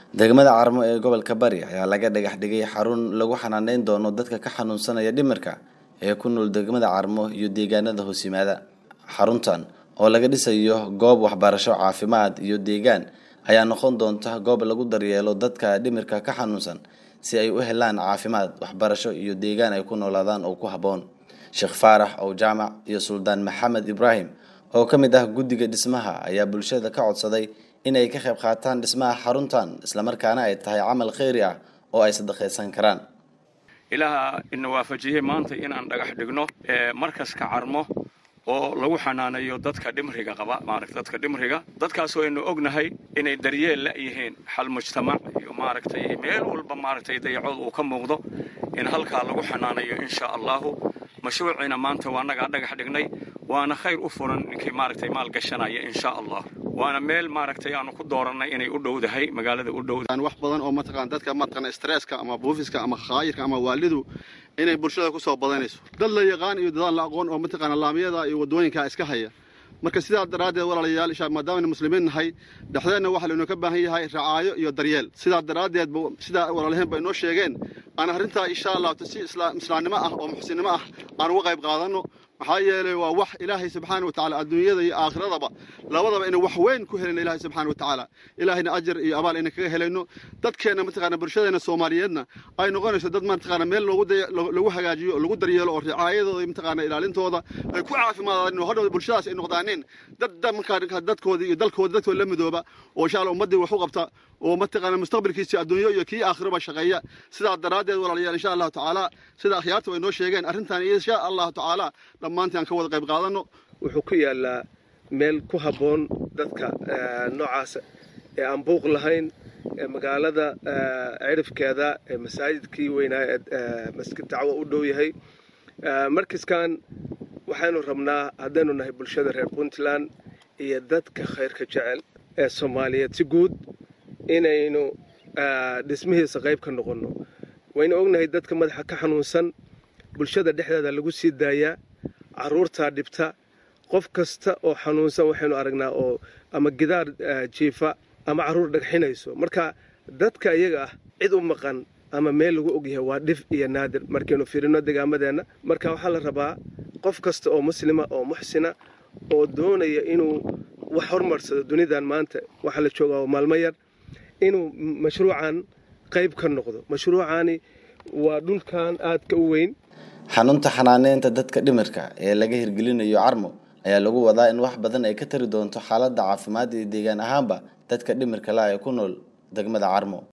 degmada carmo ee gobolka bari ayaa laga dhagax dhigay xarun lagu xanaaneyn doono dadka ka xanuunsanaya dhimirka ee ku nool degmada carmo iyo deegaanada hoos yimaada xaruntan oo laga dhisayo goob waxbarasho caafimaad iyo deegaan ayaa noqon doonta goob lagu daryeelo dadka dhimirka ka xanuunsan si ay u helaan caafimaad waxbarasho iyo deegaan ay ku noolaadaan oo ku habboon sheekh faarax ow jaamac iyo suldaan maxamed ibraahim oo ka mid ah guddiga dhismaha ayaa bulshada ka codsaday inay ka qayb qaataan dhismaha xaruntan islamarkaana ay tahay camal kheyri ah oo ay sadaqaysan karaan ilaaha ina waafajiyey maanta inaan dhagax dhigno markaska carmo oo lagu xanaanayo dadka dhimriga qaba maarata dadka dhimriga dadkaasoo aynu ognahay inay daryeel la yihiin xal mujtamac iyo maaragtay meel walba maaragtay dayacood uu ka muuqdo in halkaa lagu xanaanayo insha allahu mashruuciina maanta waa nagaa dhagax dhignay waana khayr u furan ninkii maaragtay maal gashanaya insha allah waana meel maaragtay aanu ku doorannay inay u dhowdahay magaalada u dhow wax badan oo mataqaan dadka mataqaan stresska ama buufiska ama khaayirka ama waalidu inay bulshada ku soo badanayso dad la yaqaan iyo dadaan la aqoon oo mataqaan laamiyada iyo wadooyinka iska haya marka sidaa daraaddeed walaalayaal isha maadaama muslimiin nahay dhexdeenna waxaa laynoo ka baahan yahay racaayo iyo daryeel sidaa daraaddeed sidaa walaalaheen ba inoo sheegeen aan arrintaa insha allah si islaamnimo ah oo muxsinnimo ah aan uga qayb qaadanno maxaa yeelay waa wax ilaahay subxaana wa tacala adduunyada iyo aakhiradaba labadaba inay wax weyn ku helayno ilaahay subxaana wa tacaala ilaahayna ajar iyo abaal ayna kaga helayno dadkeenna mataqaana bulshadeena soomaaliyeedna ay noqonayso dad mataqaana meel lagu hagaajiyo oo lagu daryeelo oo ricaayadooda mataqaana ilaalintooda ay ku caafimaadaan hadhow bulshadaas ay noqdaaneen dad markaa dadkooda iyo dalkooda dadkooda la midooba oo insha allah ummaddii wax u qabta oo mataqaana mustaqbalkiisi adduunyo iyo kii aakhiraba shaqeeya sidaa daraaddeed walaalayaal insha allahu tacaala sida akhyaarta way noo sheegeen arrintan insha allahu tacaala dhammaantii aan ka wada qayb qaadanno wuxuu ku yaallaa meel ku habboon dadka noocaas ee aan buuq lahayn ee magaalada cirifkeeda ee masaajidkii weynaa ee masjid dacwo u dhow yahay markaskan waxaynu rabnaa haddaynu nahay bulshada reer puntland iyo dadka khayrka jecel ee soomaaliyeed si guud inaynu dhismihiisa qayb ka noqonno waynu ognahay dadka madaxa ka xanuunsan bulshada dhexdeeda lagu sii daayaa carruurtaa dhibta qof kasta oo xanuunsan waxaynu aragnaa oo ama gidaar jiifa ama carruur dhagxinayso marka dadka iyaga ah cid u maqan ama meel lagu ogyahay waa dhif iyo naadir markaynu fiirino degaamadeenna marka waxaa la rabaa qof kasta oo muslima oo muxsina oo doonaya inuu wax hormarsado dunidan maanta waxaa la joogaa maalmo yar inuu mashruucan qayb ka noqdo mashruucani waa dhulkan aadka u weyn xarunta xanaaneynta dadka dhimirka ee laga hirgelinayo carmo ayaa lagu wadaa in wax badan ay ka tari doonto xaaladda caafimaad iyo deegaan ahaanba dadka dhimirka la ee ku nool degmada carmo